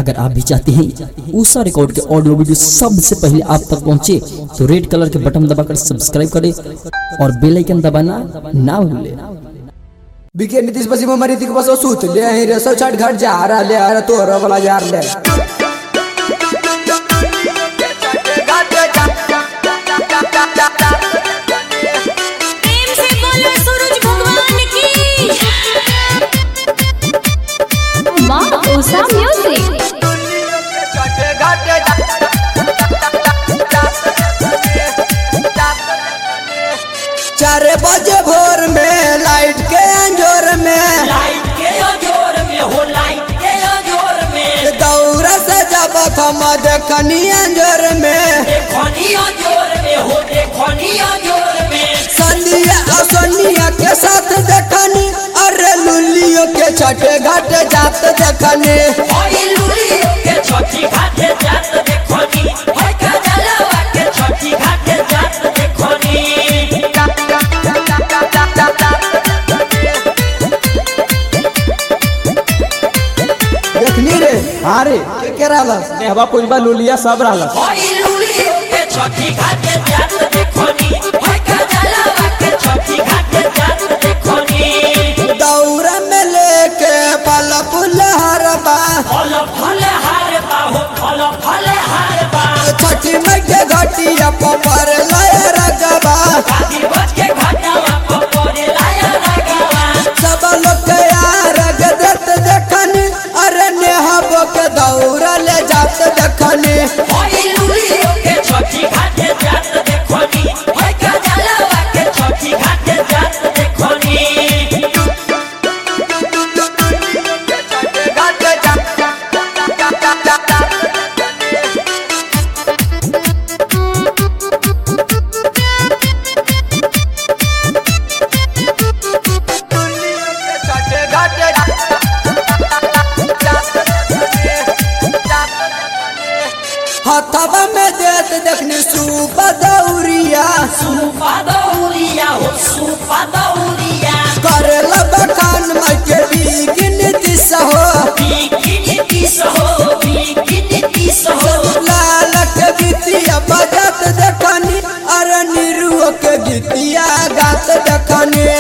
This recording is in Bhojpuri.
अगर आप भी चाहते हैं ऊषा रिकॉर्ड के ऑडियो वीडियो सबसे पहले आप तक पहुंचे तो रेड कलर के बटन दबाकर सब्सक्राइब करें और बेल आइकन दबाना ना भूलें बिके नीतीश पश्चिम हमारी तिक बसो सूत ले ही रे सब छठ घाट जा रहा ले आ रहा तोरा वाला यार ले प्रेम से बोलो सूरज भगवान की माँ उषा म्यूजिक चार बजे भोर में लाइट के अंजोर में लाइट के अजोर में हो लाइट के अजोर में दौरा से जब हम देखनी अंजोर में देखनी अजोर में हो देखनी अजोर में संदिया और सोनिया के साथ देखनी अरे लुलियो के छठे घाट जात देखनी हई लुलियो के छठी घाटे जात देखनी हई काजलवा के छठी घाटे जात देखनी देखनी रे हाँ रे के के रहलस नेहवा पुजबा लुलिया सब रहलस हई लुलियो के छठी घाटे जात देखनी हई काजलवा के छठी घाटे जात देखनी दौरा में लेके पल पुलहरबा फल फल हार बा हो फल फल हार बा छठी मई के घटिया पर लय रगबा आदि बच के घाटावा पर पड़े लाया लगावा सब लोग के यार देत देखनी अरे नेहबो के दौरा ले जात देखनी हई लुलियो के छठी घाटे जात देखनी हई काजलवा के छठी घाटे जात देखनी हथवा में देत देखनी सूप दौरिया सुपा दौरिया हो सुपा दौरिया करेला बखान मई के बिगिन दिस हो बिकिनी किस हो बिकिनी किस हो लाल के गीतिया बजत देखनी अरे निरुओ के गीतिया गात देखनी